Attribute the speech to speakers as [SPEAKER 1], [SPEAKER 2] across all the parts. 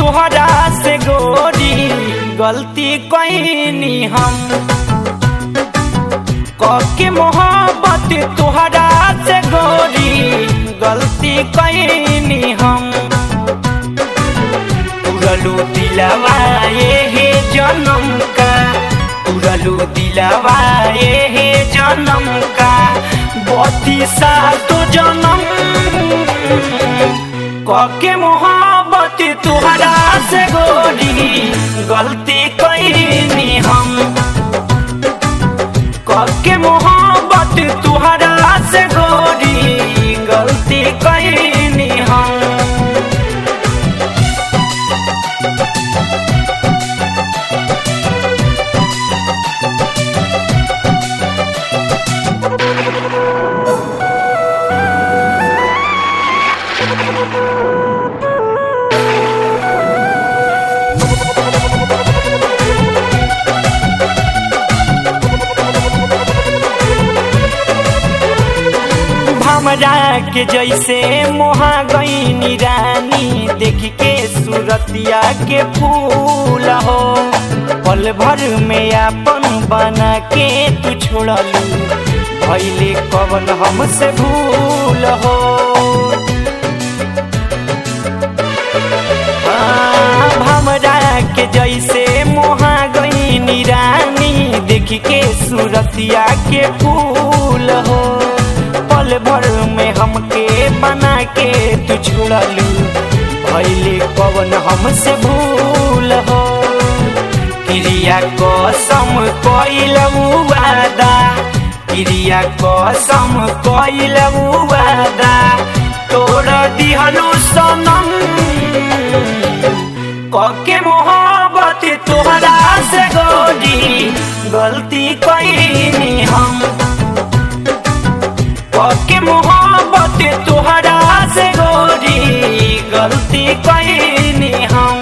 [SPEAKER 1] तुहरा से गोरी गलती कैनी हम कके मोहब्बत तुहरा से गोरी गलती कैनी हम तुरलू दिलवा हे जन्म का तुरलू दिलवा हे जन्म का बत्तीसा तो जन्म कके मोहब्बत तुहरा से गोरी गलती कैनी हम कके मोहब्बत तुहरा से गोरी गलती कैनी हम हमरा के जैसे मोहा गईनी रानी देख के सूरतिया के फूल हो पल भर में अपन बना के तू छोड़लू भैले कवन हमसे भूल हो हाँ, हमरा के जैसे मोहा गईनी रानी देख के सूरतिया के फूल हो पल भर में हमके बना के तू छुड़लू भैले कवन हमसे भूल हो क्रिया कसम कैलू वादा क्रिया कसम कैलू वादा तोड़ दिहलू सनम कके मोहब्बत तोहरा से गोरी गलती कैनी हम के मोहब्बत तुहरा से गोरी गलती कैनी हम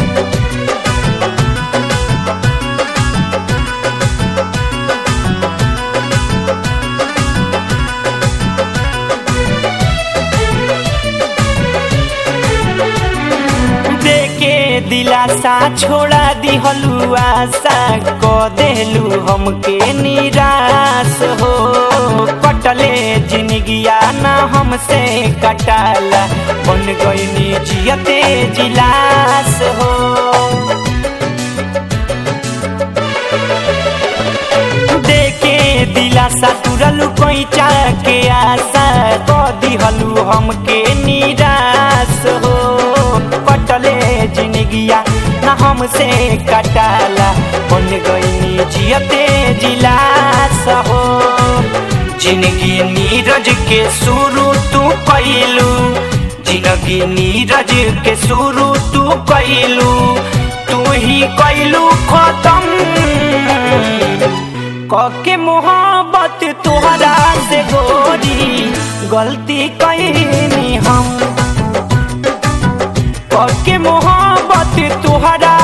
[SPEAKER 1] देके दिलासा छोड़ा दिहलू आशा क देलू हमके निराश हो कटले जिंदगिया ना हमसे कटाला बन गईनी जियते जिलास हो देके दिलासा तुरलू कैचा के आशा क दिहलू हमके निराश हो कटले जिंदगिया ना हमसे कटाला बन गईनी जियते जिलास हो जिंदगी नीरज के शुरू तू कैलू जिंदगी नीरज के शुरू तू कैलू तू ही कैलू खत्म कके मोहब्बत तुहरा से गोरी गलती कैनी हम कके मोहब्बत तुहरा